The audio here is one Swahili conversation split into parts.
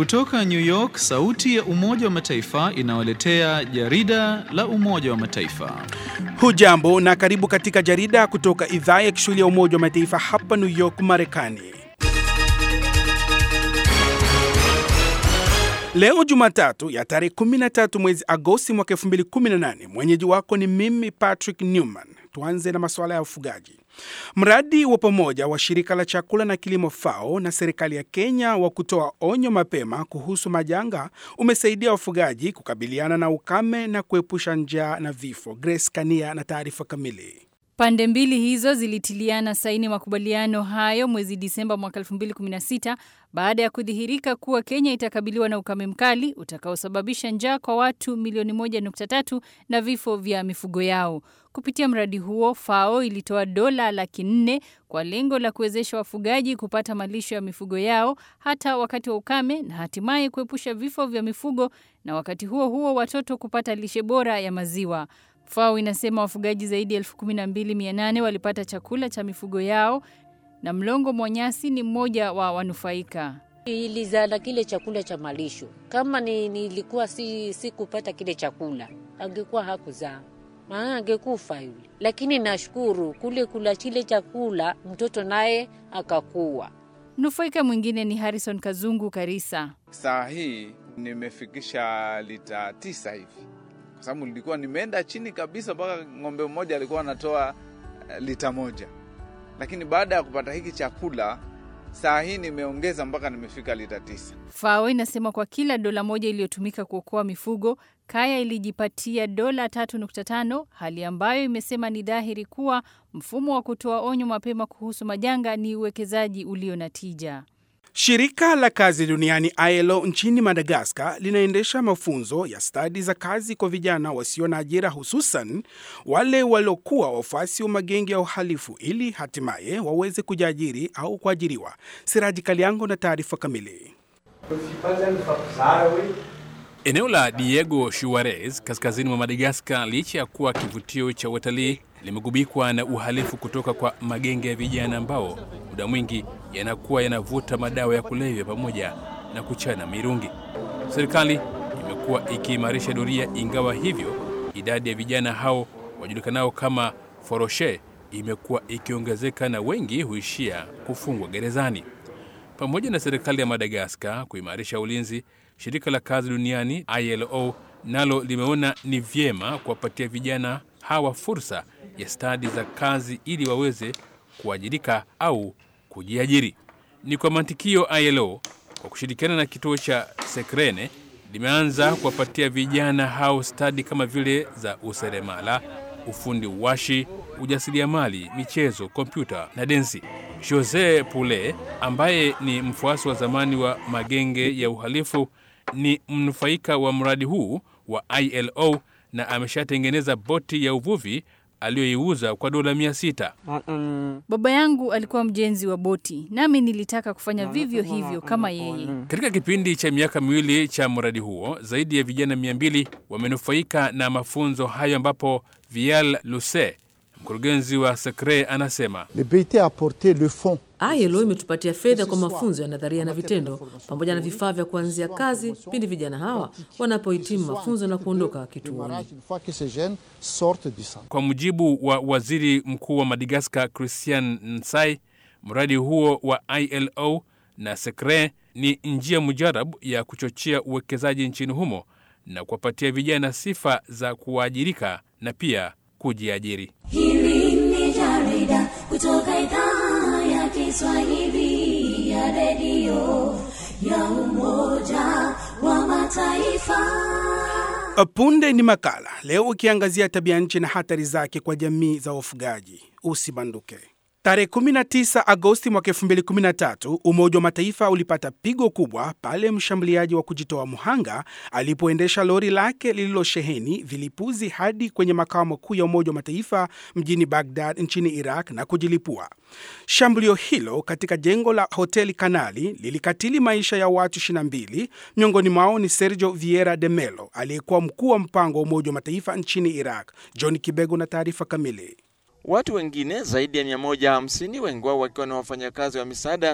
Kutoka New York, sauti ya Umoja wa Mataifa inawaletea jarida la Umoja wa Mataifa. Hujambo na karibu katika jarida kutoka idhaa ya Kiswahili ya Umoja wa Mataifa hapa New York, Marekani. Leo Jumatatu ya tarehe 13 mwezi Agosti mwaka 2018, mwenyeji wako ni mimi Patrick Newman. Tuanze na masuala ya ufugaji. Mradi wa pamoja wa shirika la chakula na kilimo FAO na serikali ya Kenya wa kutoa onyo mapema kuhusu majanga umesaidia wafugaji kukabiliana na ukame na kuepusha njaa na vifo. Grace Kania na taarifa kamili. Pande mbili hizo zilitiliana saini makubaliano hayo mwezi Disemba mwaka 2016 baada ya kudhihirika kuwa Kenya itakabiliwa na ukame mkali utakaosababisha njaa kwa watu milioni 1.3 na vifo vya mifugo yao. Kupitia mradi huo, FAO ilitoa dola laki nne kwa lengo la kuwezesha wafugaji kupata malisho ya mifugo yao hata wakati wa ukame na hatimaye kuepusha vifo vya mifugo na wakati huo huo watoto kupata lishe bora ya maziwa. FAO inasema wafugaji zaidi ya elfu kumi na mbili mia nane walipata chakula cha mifugo yao na Mlongo Mwanyasi ni mmoja wa wanufaika. Ilizala kile chakula cha malisho. Kama ni, nilikuwa si, si kupata kile chakula angekuwa hakuzaa, maana angekufa yule. Lakini nashukuru kule kula kile chakula mtoto naye akakuwa. Mnufaika mwingine ni Harrison Kazungu Karisa. Saa hii nimefikisha lita tisa hivi kwa sababu nilikuwa nimeenda chini kabisa mpaka ng'ombe mmoja alikuwa anatoa lita moja, lakini baada ya kupata hiki chakula saa hii nimeongeza mpaka nimefika lita tisa. FAO inasema kwa kila dola moja iliyotumika kuokoa mifugo, kaya ilijipatia dola 3.5, hali ambayo imesema ni dhahiri kuwa mfumo wa kutoa onyo mapema kuhusu majanga ni uwekezaji ulio na tija. Shirika la kazi duniani ILO nchini Madagaskar linaendesha mafunzo ya stadi za kazi kwa vijana wasio na ajira, hususan wale waliokuwa wafuasi wa magenge ya uhalifu ili hatimaye waweze kujiajiri au kuajiriwa. Siraji Kaliango na taarifa kamili. Eneo la Diego Suarez kaskazini mwa Madagaskar, licha ya kuwa kivutio cha utalii, limegubikwa na uhalifu kutoka kwa magenge ya vijana ambao muda mwingi yanakuwa yanavuta madawa ya kulevya pamoja na kuchana mirungi. Serikali imekuwa ikiimarisha doria, ingawa hivyo idadi ya vijana hao wajulikanao kama foroshe imekuwa ikiongezeka na wengi huishia kufungwa gerezani. Pamoja na serikali ya Madagaskar kuimarisha ulinzi, shirika la kazi duniani ILO nalo limeona ni vyema kuwapatia vijana hawa fursa ya stadi za kazi ili waweze kuajirika au kujiajiri. Ni kwa mantikio ILO kwa kushirikiana na kituo cha Sekrene limeanza kuwapatia vijana hao stadi kama vile za useremala, ufundi washi, ujasiriamali, michezo, kompyuta na densi. Jose Pule ambaye ni mfuasi wa zamani wa magenge ya uhalifu ni mnufaika wa mradi huu wa ILO na ameshatengeneza boti ya uvuvi aliyoiuza kwa dola mia sita. Baba yangu alikuwa mjenzi wa boti, nami nilitaka kufanya vivyo hivyo kama yeye. Katika kipindi cha miaka miwili cha mradi huo, zaidi ya vijana mia mbili wamenufaika na mafunzo hayo, ambapo Vial Luse, mkurugenzi wa Sekre, anasema ILO imetupatia fedha kwa mafunzo ya nadharia na vitendo pamoja na vifaa vya kuanzia kazi pindi vijana hawa wanapohitimu mafunzo na kuondoka kituoni. Kwa mujibu wa waziri mkuu wa Madagaskar Christian Nsai, mradi huo wa ILO na Sekre ni njia mujarabu ya kuchochea uwekezaji nchini humo na kuwapatia vijana sifa za kuajirika na pia kujiajiri. Hili ni jarida kutoka idhaa ya Kiswahili ya redio ya Umoja wa Mataifa. Punde ni makala leo ukiangazia tabia nchi na hatari zake kwa jamii za wafugaji. Usibanduke. Tarehe 19 Agosti mwaka 2013 Umoja wa Mataifa ulipata pigo kubwa pale mshambuliaji wa kujitoa mhanga alipoendesha lori lake lililosheheni vilipuzi hadi kwenye makao makuu ya Umoja wa Mataifa mjini Baghdad nchini Iraq na kujilipua. Shambulio hilo katika jengo la hoteli Kanali lilikatili maisha ya watu 22, miongoni mwao ni Sergio Vieira de Mello aliyekuwa mkuu wa mpango wa Umoja wa Mataifa nchini Iraq. John Kibego na taarifa kamili. Watu wengine zaidi ya 150 wengi wao wakiwa ni wafanyakazi wa misaada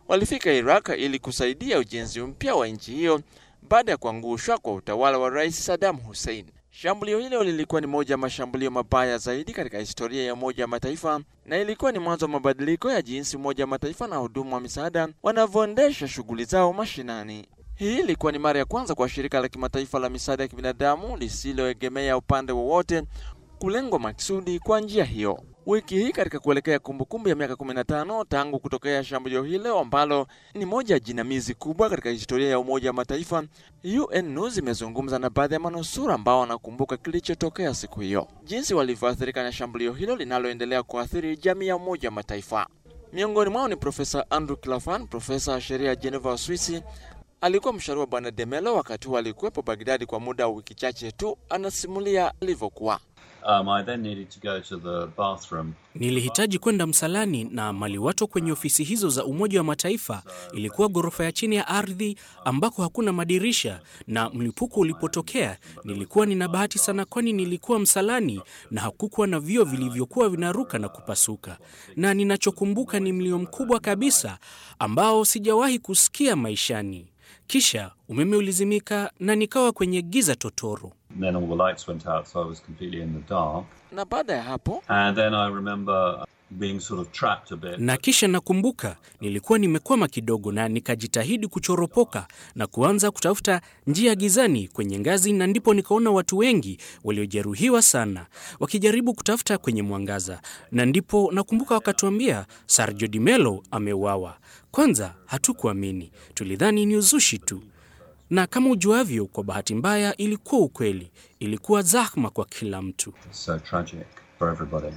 walifika Iraq ili kusaidia ujenzi mpya wa nchi hiyo baada ya kuangushwa kwa utawala wa Rais Saddam Hussein. Shambulio hilo lilikuwa ni moja ya mashambulio mabaya zaidi katika historia ya Umoja wa Mataifa na ilikuwa ni mwanzo wa mabadiliko ya jinsi Umoja wa Mataifa na wahudumu wa misaada wanavyoendesha shughuli zao mashinani. Hii ilikuwa ni mara ya kwanza kwa shirika la kimataifa la misaada ya kibinadamu lisiloegemea upande wowote kulengwa maksudi kwa njia hiyo. Wiki hii katika kuelekea kumbukumbu ya miaka 15 tangu kutokea shambulio hilo ambalo ni moja ya jinamizi kubwa katika historia ya Umoja wa Mataifa, UN News imezungumza na baadhi ya manusura ambao wanakumbuka kilichotokea siku hiyo, jinsi walivyoathirika na shambulio hilo linaloendelea kuathiri jamii ya Umoja wa Mataifa. Miongoni mwao ni Profesa Andrew Claflin, profesa wa sheria ya Geneva, Uswisi. Alikuwa mshauri wa Bwana Demelo wakati huo alikuwepo Bagdadi kwa muda wa wiki chache tu. Anasimulia alivyokuwa. Um, I then needed to go to the bathroom. Nilihitaji kwenda msalani na maliwato kwenye ofisi hizo za Umoja wa Mataifa ilikuwa ghorofa ya chini ya ardhi ambako hakuna madirisha, na mlipuko ulipotokea nilikuwa nina bahati sana, kwani nilikuwa msalani na hakukuwa na vioo vilivyokuwa vinaruka na kupasuka, na ninachokumbuka ni mlio mkubwa kabisa ambao sijawahi kusikia maishani. Kisha umeme ulizimika na nikawa kwenye giza totoro. Then all the lights went out, so I was completely in the dark. Na baada ya hapo And then I remember being sort of trapped a bit. na kisha nakumbuka nilikuwa nimekwama kidogo na nikajitahidi kuchoropoka na kuanza kutafuta njia gizani kwenye ngazi, na ndipo nikaona watu wengi waliojeruhiwa sana wakijaribu kutafuta kwenye mwangaza, na ndipo nakumbuka wakatuambia Sergio Di Mello ameuawa. Kwanza hatukuamini, tulidhani ni uzushi tu, na kama ujuavyo, kwa bahati mbaya ilikuwa ukweli. Ilikuwa zahma kwa kila mtu. It's so tragic for everybody.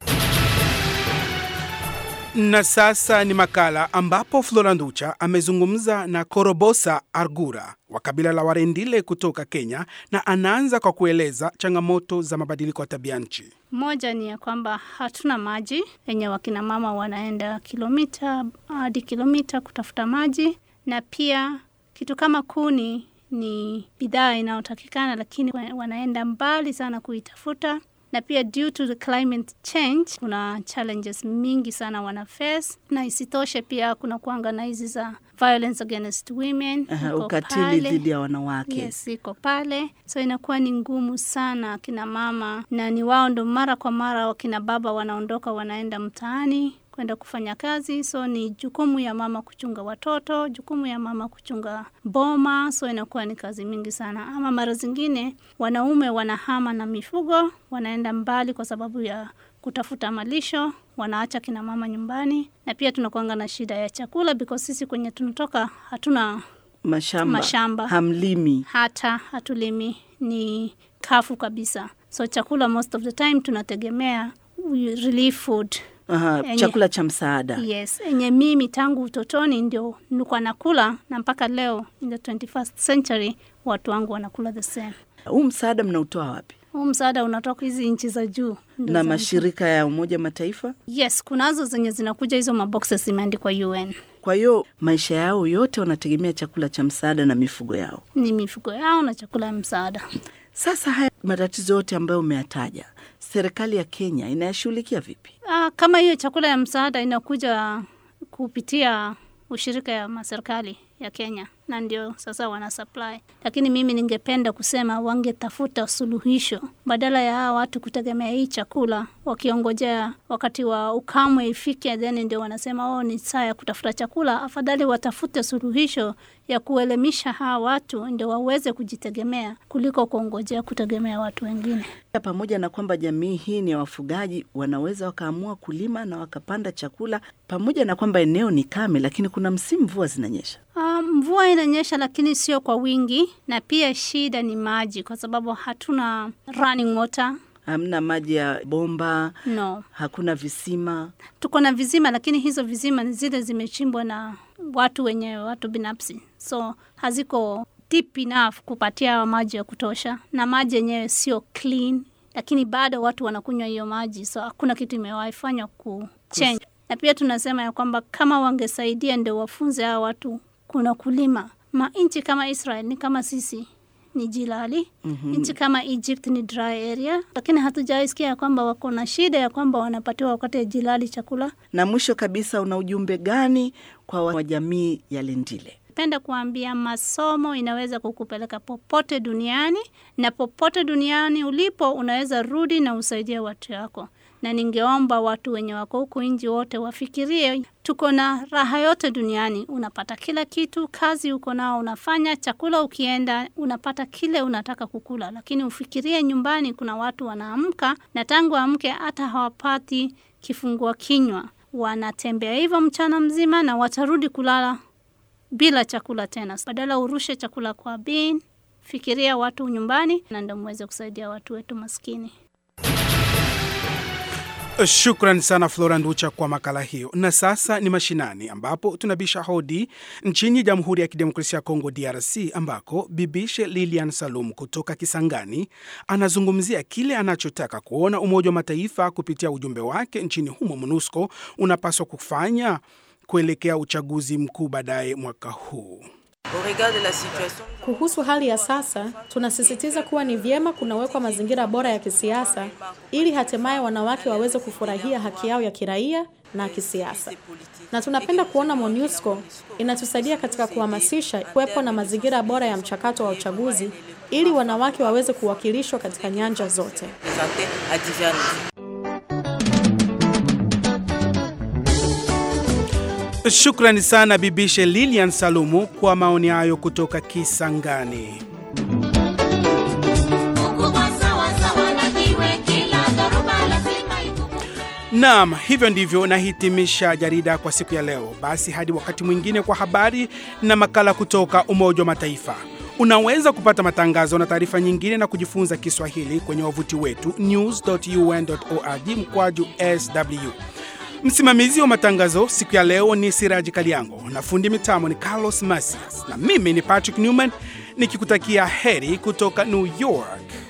Na sasa ni makala ambapo Flora Nducha amezungumza na Korobosa Argura wa kabila la Warendile kutoka Kenya, na anaanza kwa kueleza changamoto za mabadiliko ya tabia nchi. Moja ni ya kwamba hatuna maji yenye wakina mama wanaenda kilomita hadi kilomita kutafuta maji, na pia kitu kama kuni ni bidhaa inayotakikana, lakini wanaenda mbali sana kuitafuta na pia due to the climate change kuna challenges mingi sana wana face, na isitoshe pia kuna kuanga na hizi za violence against women Aha, iko ukatili pale. dhidi ya wanawake. Yes, iko pale, so inakuwa ni ngumu sana akina mama, na ni wao ndo mara kwa mara wakina baba wanaondoka wanaenda mtaani kwenda kufanya kazi, so ni jukumu ya mama kuchunga watoto, jukumu ya mama kuchunga boma, so inakuwa ni kazi mingi sana. Ama mara zingine wanaume wanahama na mifugo, wanaenda mbali kwa sababu ya kutafuta malisho, wanaacha kina mama nyumbani, na pia tunakuanga na shida ya chakula because sisi kwenye tunatoka hatuna Mashamba, Mashamba. hamlimi. hata hatulimi, ni kafu kabisa. So chakula most of the time tunategemea relief food. Aha, Enye- chakula cha msaada. Yes, enye mimi tangu utotoni ndio nilikuwa nakula na mpaka leo in the 21st century watu wangu wanakula the same. Huu msaada mnautoa wapi? Huu msaada unatoka hizi nchi za juu ndio Na za- mashirika ya Umoja Mataifa? Yes, kunazo zenye zinakuja hizo maboxes imeandikwa UN. Kwa hiyo maisha yao yote wanategemea chakula cha msaada na mifugo yao. Ni mifugo yao na chakula ya msaada. Sasa haya matatizo yote ambayo umeyataja, serikali ya Kenya inayashughulikia vipi? Ah, kama hiyo chakula ya msaada inakuja kupitia ushirika ya maserikali ya Kenya na ndio sasa wana supply, lakini mimi ningependa kusema wangetafuta suluhisho badala ya hawa watu kutegemea hii chakula wakiongojea wakati wa ukamwe ifike, then ndio wanasema oh, ni saa ya kutafuta chakula. Afadhali watafute suluhisho ya kuelimisha hawa watu ndio waweze kujitegemea kuliko kuongojea kutegemea watu wengine. Pamoja na kwamba jamii hii ni ya wafugaji, wanaweza wakaamua kulima na wakapanda chakula, pamoja na kwamba eneo ni kame, lakini kuna msimu mvua zinanyesha. Ah, mvua inanyesha lakini sio kwa wingi, na pia shida ni maji, kwa sababu hatuna running water. Hamna maji ya bomba, No, hakuna visima. tuko na vizima, lakini hizo vizima ni zile zimechimbwa na watu wenyewe, watu binafsi, so haziko deep enough kupatia maji ya kutosha, na maji yenyewe sio clean, lakini bado watu wanakunywa hiyo maji, so hakuna kitu imewahi fanywa ku change. Na pia tunasema ya kwamba kama wangesaidia ndio wafunze hawa watu kuna kulima. Manchi kama Israel ni kama sisi, ni jilali. Mhm. Nchi kama Egypt ni dry area, lakini hatujaisikia ya kwamba wako na shida ya kwamba wanapatiwa wakati ya jilali chakula. Na mwisho kabisa, una ujumbe gani kwa wa jamii ya Lendile? Penda kuambia masomo inaweza kukupeleka popote duniani, na popote duniani ulipo unaweza rudi na usaidie watu yako. Na ningeomba watu wenye wako huku nji wote wafikirie, tuko na raha yote duniani. Unapata kila kitu, kazi uko nao unafanya, chakula ukienda unapata kile unataka kukula, lakini ufikirie nyumbani, kuna watu wanaamka na tangu amke hata hawapati kifungua kinywa, wanatembea hivyo mchana mzima na watarudi kulala bila chakula tena. Badala urushe chakula kwa bin, fikiria watu nyumbani, na ndio muweze kusaidia watu wetu maskini. Shukran sana Flora Nducha kwa makala hiyo. Na sasa ni mashinani, ambapo tunabisha hodi nchini Jamhuri ya Kidemokrasia ya Kongo, DRC, ambako bibishe Lilian Salum kutoka Kisangani anazungumzia kile anachotaka kuona Umoja wa Mataifa kupitia ujumbe wake nchini humo MONUSCO unapaswa kufanya kuelekea uchaguzi mkuu baadaye mwaka huu. Kuhusu hali ya sasa, tunasisitiza kuwa ni vyema kunawekwa mazingira bora ya kisiasa ili hatimaye wanawake waweze kufurahia haki yao ya kiraia na kisiasa. Na tunapenda kuona MONUSCO inatusaidia katika kuhamasisha kuwepo na mazingira bora ya mchakato wa uchaguzi ili wanawake waweze kuwakilishwa katika nyanja zote. Shukrani sana bibishe Lilian Salumu kwa maoni hayo kutoka Kisangani. Naam, hivyo ndivyo nahitimisha jarida kwa siku ya leo. Basi hadi wakati mwingine kwa habari na makala kutoka Umoja wa Mataifa. Unaweza kupata matangazo na taarifa nyingine na kujifunza Kiswahili kwenye wavuti wetu news.un.org mkwaju sw. Msimamizi wa matangazo siku ya leo ni Siraji Kaliango na fundi mitambo ni Carlos Masias, na mimi ni Patrick Newman nikikutakia heri kutoka New York.